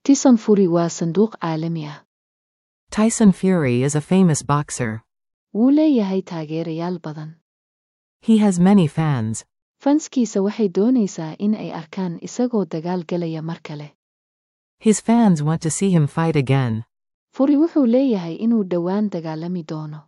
Tyson Fury waa sanduuq caalami ah. Tyson Fury is a famous boxer. Wuu leeyahay taageerayaal badan. He has many fans. Fanskiisa waxay doonaysaa in ay arkaan isagoo dagaal galaya mar kale. His fans want to see him fight again. Fury wuxuu leeyahay inuu dhowaan dagaalami doono.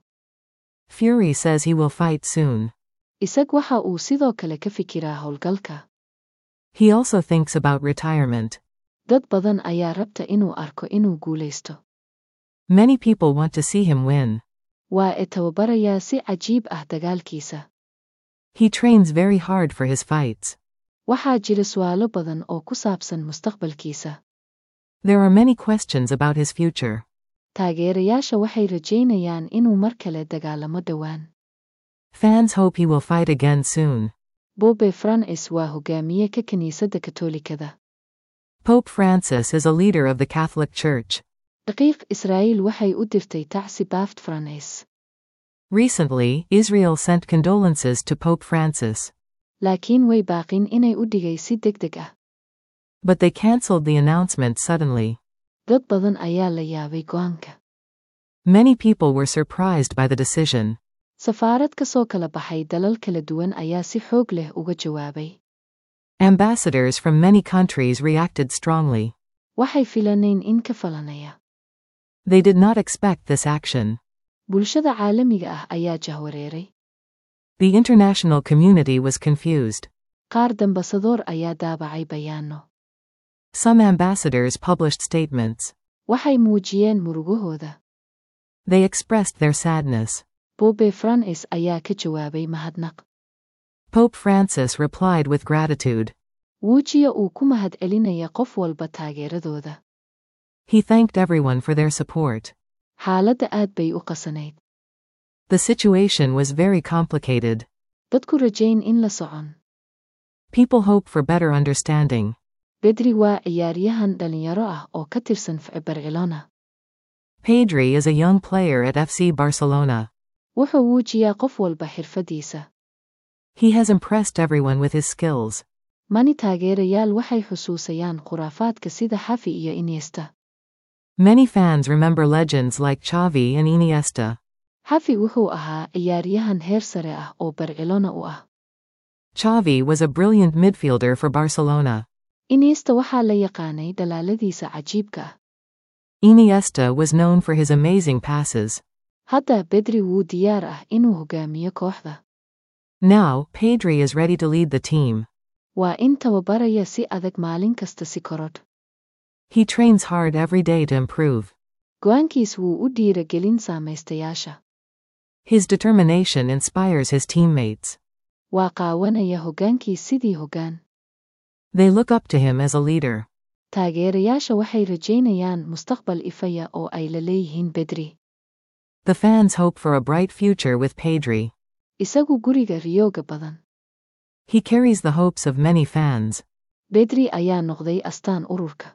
Fury says he will fight soon. Isag waxa uu sidoo kale ka fikiraa howlgalka. He also thinks about retirement. Dad badan ayaa rabta inuu arko inuu guulaysto. Many people want to see him win. Waa e tababarayaa si cajiib ah dagaalkiisa. He trains very hard for his fights. Waxaa jira su'aalo badan oo ku saabsan mustaqbalkiisa. There are many questions about his future. Taageerayaasha waxay rajaynayaan inuu mar kale dagaalamo dhowaan. Fans hope he will fight again soon. Bobe Francis waa hogaamiye ka kiniisadda Katoolikada. Pope Francis is a leader of the Catholic Church. Daqiiq Israa'iil waxay u dirtay tacsi Baaft Francis. Recently, Israel sent condolences to Pope Francis. Laakiin way baaqin inay u dhigay si degdeg ah. But they cancelled the announcement suddenly. Dad badan ayaa la yaabay go'aanka. Many people were surprised by the decision. Safaarad ka soo kala baxay dalal kala duwan ayaa si xoog leh uga jawaabay. Ambassadors from many countries reacted strongly. Waxay filanayn in ka falanaya. They did not expect this action. Bulshada caalamiga ah ayaa jahwareeray. The international community was confused. Qaar dambasadoor ayaa daabacay bayaano. Some ambassadors published statements. Waxay muujiyeen murugahooda. They expressed their sadness. Bobe Francis ayaa ka jawaabay mahadnaq. Pope Francis replied with gratitude. Wuujiya uu ku mahadcelinaya qof walba taageeradooda. He thanked everyone for their support. Xaaladda aad bay u qasanayd. The situation was very complicated. Dadku rajayn in la socon. People hope for better understanding. Bedri waa ciyaaryahan dhalinyaro ah oo ka tirsan FC Barcelona. Pedri is a young player at FC Barcelona. Wuxuu wuujiyaa qof walba xirfadiisa. He has impressed everyone with his skills. Mani taageerayaal waxay xusuusayaan khuraafaadka sida Xavi iyo Iniesta. Many fans remember legends like Xavi and Iniesta. Xavi wuxuu ahaa ciyaaryahan heer sare ah oo Barcelona u ah. Xavi was a brilliant midfielder for Barcelona. Iniesta waxaa la yaqaanay dhalaaladiisa cajiibka ah. Iniesta was known for his amazing passes. Hadda Bedri wuu diyaar ah inuu hogaamiyo kooxda. Now, Pedri is ready to lead the team. Waa in tababaraya si adag maalin kasta si korodh. He trains hard every day to improve. Go'aankiis wuu u dhiiragelin samaystayaasha. His determination inspires his teammates. Waa qaawanaya hoggaankiis sidii hoggaan. They look up to him as a leader. Taageerayaasha waxay rajaynayaan mustaqbal ifaya oo ay la leeyihiin Bedri. The fans hope for a bright future with Pedri. Isagu guriga riyooga badan. He carries the hopes of many fans. Bedri ayaa noqday astaan ururka.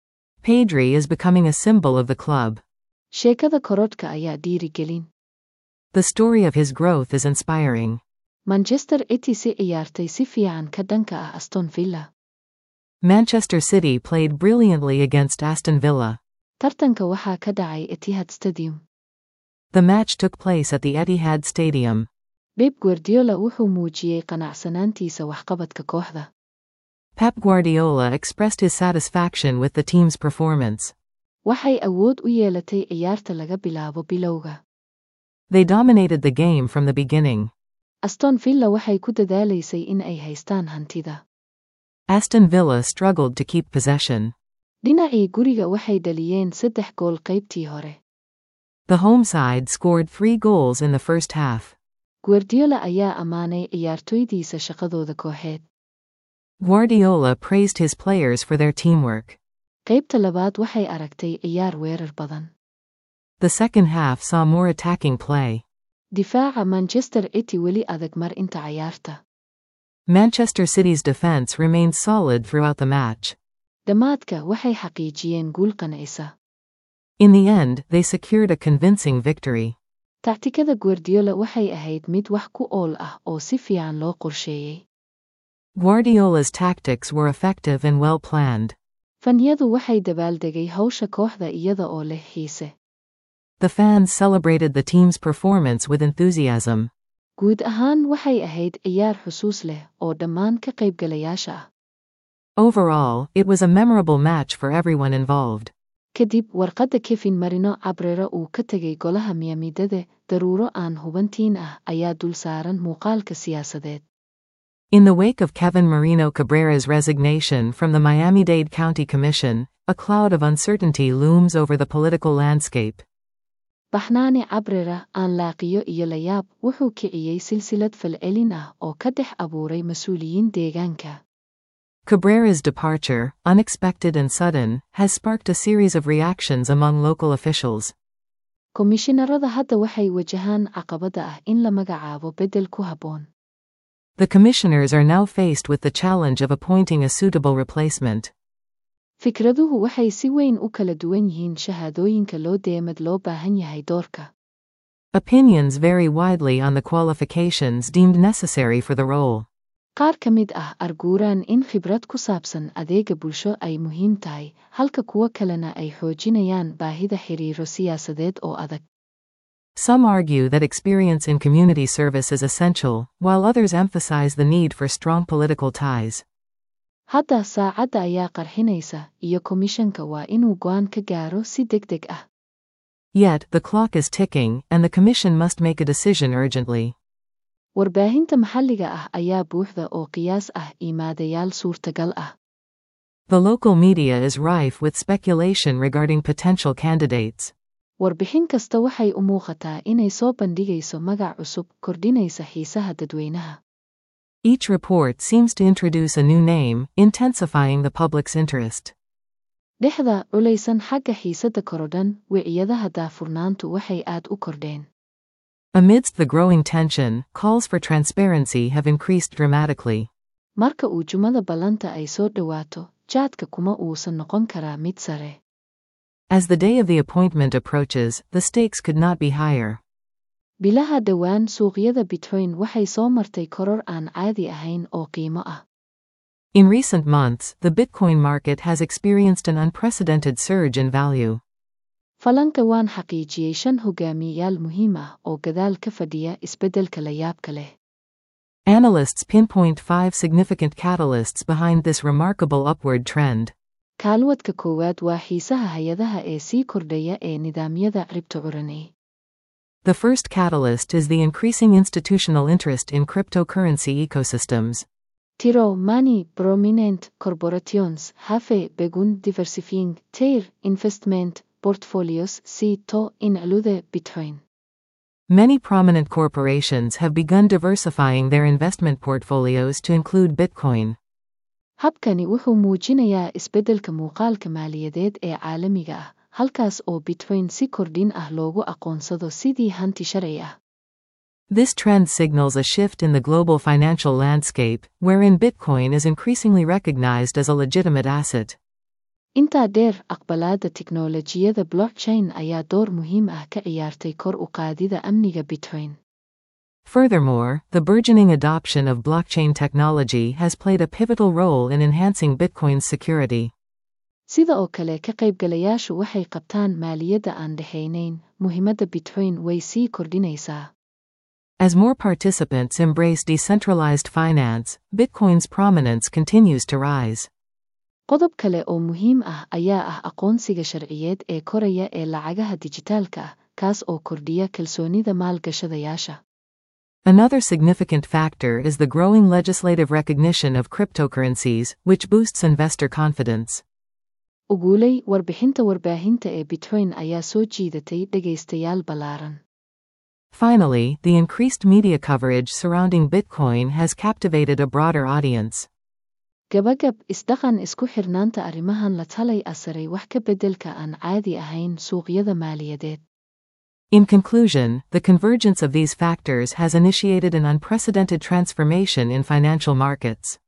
Pedri is becoming a symbol of the club. Sheekada korodhka ayaa dhiirigelin. The story of his growth is inspiring. Manchester City si ciyaartay si fiican ka dhanka ah Aston Villa. Manchester City played brilliantly against Aston Villa. Tartanka waxaa ka dhacay Etihad Stadium. The match took place at the Etihad Stadium. Pep Guardiola wuxuu muujiyey qanacsanaantiisa waxqabadka kooxda. Pep Guardiola expressed his satisfaction with the team's performance. Waxay awood u yeelatay ciyaarta laga bilaabo bilowga. They dominated the game from the beginning. Aston Villa waxay ku dadaalaysay in ay haystaan hantida. Aston Villa struggled to keep possession. Dhinacii guriga waxay dhaliyeen saddex gool qaybtii hore. The home side scored three goals in the first half. Guardiola ayaa ammaanay ciyaartoydiisa shaqadooda kooxeed. Guardiola praised his players for their teamwork. Qaybta labaad waxay aragtay ciyaar weerar badan. The second half saw more attacking play. Difaaca Manchester City weli adag mar inta ciyaarta. Manchester City's defense remained solid throughout the match. Dhammaadka waxay xaqiijiyeen guul qancisa. In the end, they secured a convincing victory. Tactikada Guardiola waxay ahayd mid wax ku ool ah oo si fiican loo qorsheeyey. Guardiola's tactics were effective and well planned. Fanyadu waxay dabaaldegay hawsha kooxda iyada oo leh xiise. The fans celebrated the team's performance with enthusiasm. Guud ahaan waxay ahayd ciyaar xusuus leh oo dhammaan ka qaybgalayaasha ah. Overall, it was a memorable match for everyone involved. Kadib warqadda Kevin Marino Cabrera uu ka tegay golaha miyaamidada, daruuro aan hubantiin ah ayaa dul saaran muuqaalka siyaasadeed. In the wake of Kevin Marino Cabrera's resignation from the Miami-Dade County Commission, a cloud of uncertainty looms over the political landscape. Baxnaani Cabrera aan laaqiyo iyo layaab wuxuu kiciyey silsilad falcelin ah oo ka dhex abuuray mas'uuliyiin deegaanka. Cabrera's departure, unexpected and sudden, has sparked a series of reactions among local officials. Komishinarada hadda waxay wajahaan caqabada ah in la magacaabo beddel ku habboon. The commissioners are now faced with the challenge of appointing a suitable replacement. Fikraduhu waxay si weyn u kala duwan yihiin shahaadooyinka loo deemad loo baahan yahay doorka. Opinions vary widely on the qualifications deemed necessary for the role. Qaar ka mid ah arguuraan in khibrad ku saabsan adeega bulsho ay muhiim tahay, halka kuwa kalena ay xoojinayaan baahida xiriiro siyaasadeed oo adag. Some argue that experience in community service is essential, while others emphasize the need for strong political ties. Hadda saacadda ayaa qarxinaysa, iyo komishanka waa inuu go'aan ka gaaro si degdeg ah. Yet, the clock is ticking, and the Commission must make a decision urgently. Warbaahinta maxalliga ah ayaa buuxda oo qiyaas ah imaadayaal suurtagal ah. The local media is rife with speculation regarding potential candidates. Warbixin kasta waxay u muuqataa inay soo bandhigayso magac cusub, kordhinaysa xiisaha dadweynaha. Each report seems to introduce a new name, intensifying the public's interest. Dhexda culaysan xagga xiisadda korodhan, wiciyadaha daafurnaantu waxay aad u kordheen. Amidst the growing tension, calls for transparency have increased dramatically. Marka uu jumada ballanta ay soo dhowaato, jaadka kuma uusan noqon karaa mid sare. As the day of the appointment approaches, the stakes could not be higher. Bilaha dhowaan suuqyada Bitcoin waxay soo martay koror aan caadi ahayn oo qiimo ah. In recent months, the Bitcoin market has experienced an unprecedented surge in value. Falanka waan xaqiijiyey shan hogaamiyayaal muhiim ah oo gadaal ka fadhiya isbeddelka la yaabka leh. Analysts pinpoint five significant catalysts behind this remarkable upward trend. Kaalwadka koowaad waa xiisaha hay-adaha ee sii kordhaya ee nidaamyada criptocurrency. The first catalyst is the increasing institutional interest in cryptocurrency ecosystems. Tiro Money Prominent Corporations have begun diversifying their investment portfolios si to include Bitcoin. Many prominent corporations have begun diversifying their investment portfolios to include Bitcoin. Habkani wuxuu muujinayaa isbeddelka muuqaalka maaliyadeed ee caalamiga ah, halkaas oo Bitcoin si kordhin ah loogu aqoonsado sidii hanti sharci ah. This trend signals a shift in the global financial landscape, wherein Bitcoin is increasingly recognized as a legitimate asset. Intaa dheer, aqbalaadda tiknoolajiyada blockchain ayaa door muhiim ah ka ciyaartay kor u qaadida amniga Bitcoin. Furthermore, the burgeoning adoption of blockchain technology has played a pivotal role in enhancing Bitcoin's security. Sida oo kale ka qaybgalayaashu waxay qabtaan maaliyadda aan dhexaynayn, muhiimadda Bitcoin way sii kordhinaysaa. As more participants embrace decentralized finance, Bitcoin's prominence continues to rise. Qodob kale oo muhiim ah ayaa ah aqoonsiga sharciyeed ee koraya ee lacagaha dijitaalka ah, kaas oo kordhiya kalsoonida maalgashadayaasha. Another significant factor is the growing legislative recognition of cryptocurrencies, which boosts investor confidence. Uguulay warbixinta warbaahinta ee Bitcoin ayaa soo jiidatay dhegaystayaal ballaaran. Finally, the increased media coverage surrounding Bitcoin has captivated a broader audience. Gabagab isdhaqan isku xirnaanta arrimahan la talay asaray wax ka beddelka aan caadi ahayn suuqyada maaliyadeed. In conclusion, the convergence of these factors has initiated an unprecedented transformation in financial markets.